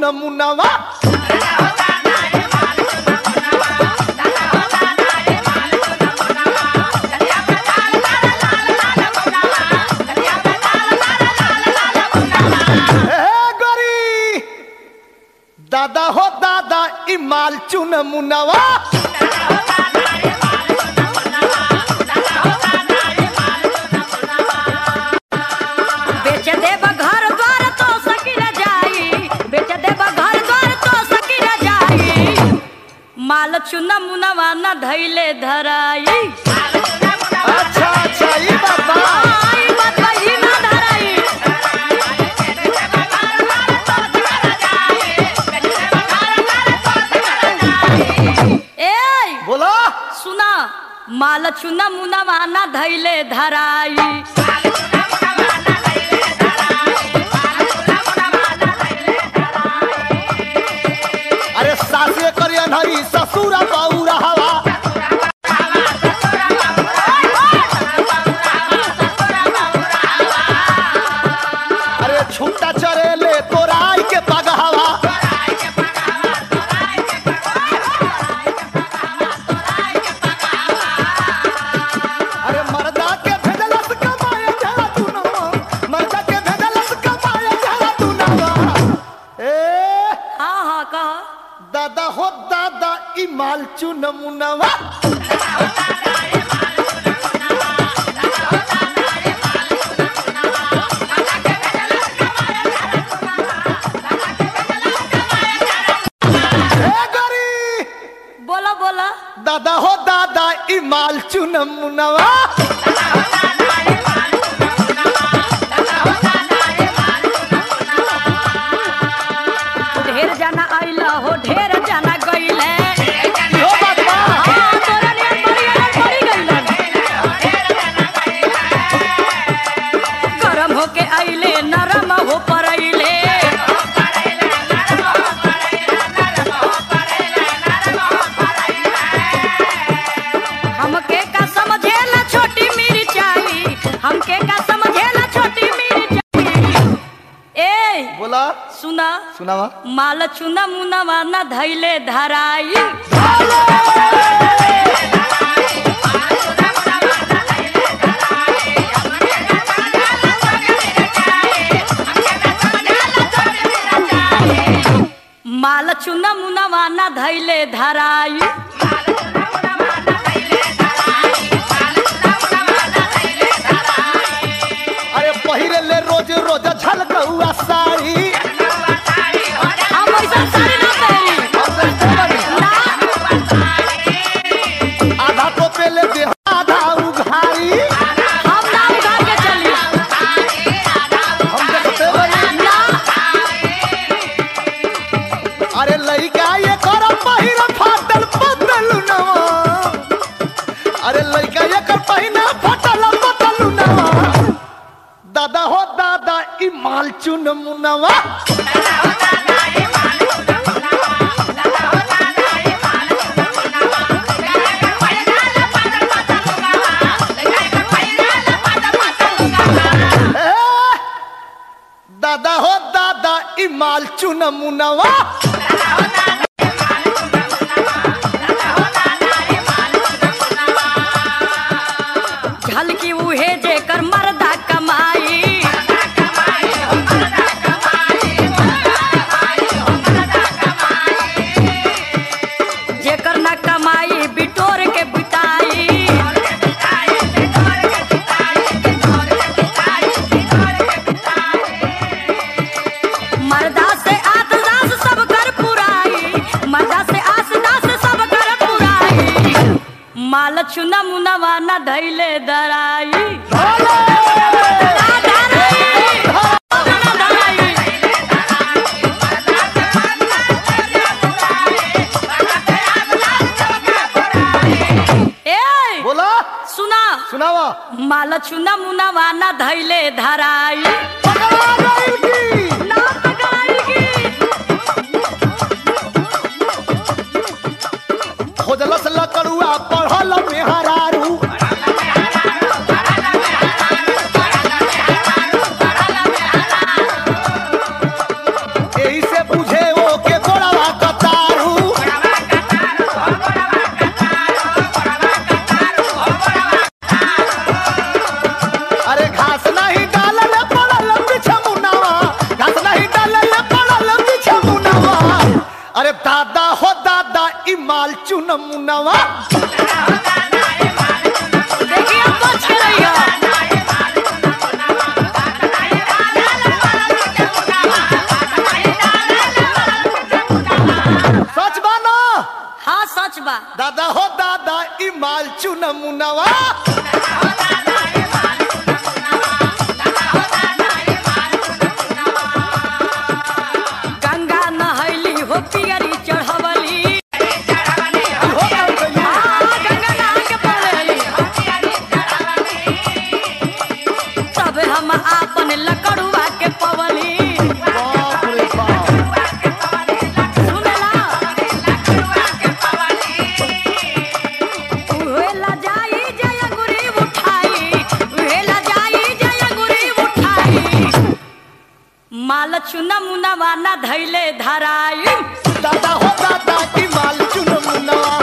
चुन मुनवा हे गोरी दादा हो दादा ई माल चुन मुनवा बेच देब घर द्वार तो सकिर जाई बेच देब घर द्वार तो सकिर जाई माल चुन मुनवा न धैले धराई अच्छा अच्छा ई बाबा आई बात वही न धराई ए बोला सुना माल चुन मुनवा न धैले धराई अरे सासे करी अनहरी ससुरा बौरा हवा अरे छूटा चरेले तोराई के पगहवा अरे मर्दा के भेजलस कमाए जरा तू नवा मर्दा के भेजलस कमाए जरा तू नवा ए हाँ हाँ कह दादा हो दादा ई माल चुन मुनवा ए गोरी बोला बोला दादा हो दादा ई माल चुन मुनवा ढेर जाना आइला हो ढेर जाना गइले इहो बात बा हाँ, तोरा नियन बढ़िया पड़ी गइलन। गरम होके आइले नरम हो परइले हमके का समझेला छोटी मिर्चाई हमके का समझेला छोटी मिर्चाई ए बोला सुना सुनावा माल चुना मुनावा न धैले धराई माल चुना मुनावा न धैले धराई अरे पहिरे ले रोज रोज झलकौआ साड़ी हम ऐसा साड़ी ना पहनी ना आधा तो पेले देह आधा उघारी हम ना उधार के चली हम देखते बनी ना अरे लइका ये कर पहिर फाटल बदल नवा अरे लइका ये कर पहिना फाटल बदल नवा दादा हो दादा ई माल चुन मुनवा ए, दादा हो दादा ई माल चुन मुनवा झलकी उहे जेकर मर्दा कमाई जेकर न कमाई बिटोर के बिताई मर्दा से आस दास सब कर पुराई मर्दा से आस दास सब कर पुराई माल चुना मुनवा न धैले दराई ना धराई, ना धराई। ए बोला सुना सुनावा माल चुना मुनवा न धैले धराई पकड़ा गइल की ना पकड़ाई की खोजलस लकड़ुआ पढ़ल मेहरारू एही से बुझे चुनमुनवा देखिए अब बच के रहिए सच बा ना हाँ सच बा दादा हो दादा ई माल चुनमुनवा गंगा नहैली हो पियरी चढ़वली हो गइल भैया। हाँ, गंगा नहा के पड़ेली तब हम आपन लकड़ुआ के पवली बाप रे बाप सुनला उहे ला जाई जय गुरी उठाई उहे ला जाई जय गुरी उठाई माल चुना मुना वाना धैले धराई दादा हो दादा ई माल चुनमुनवा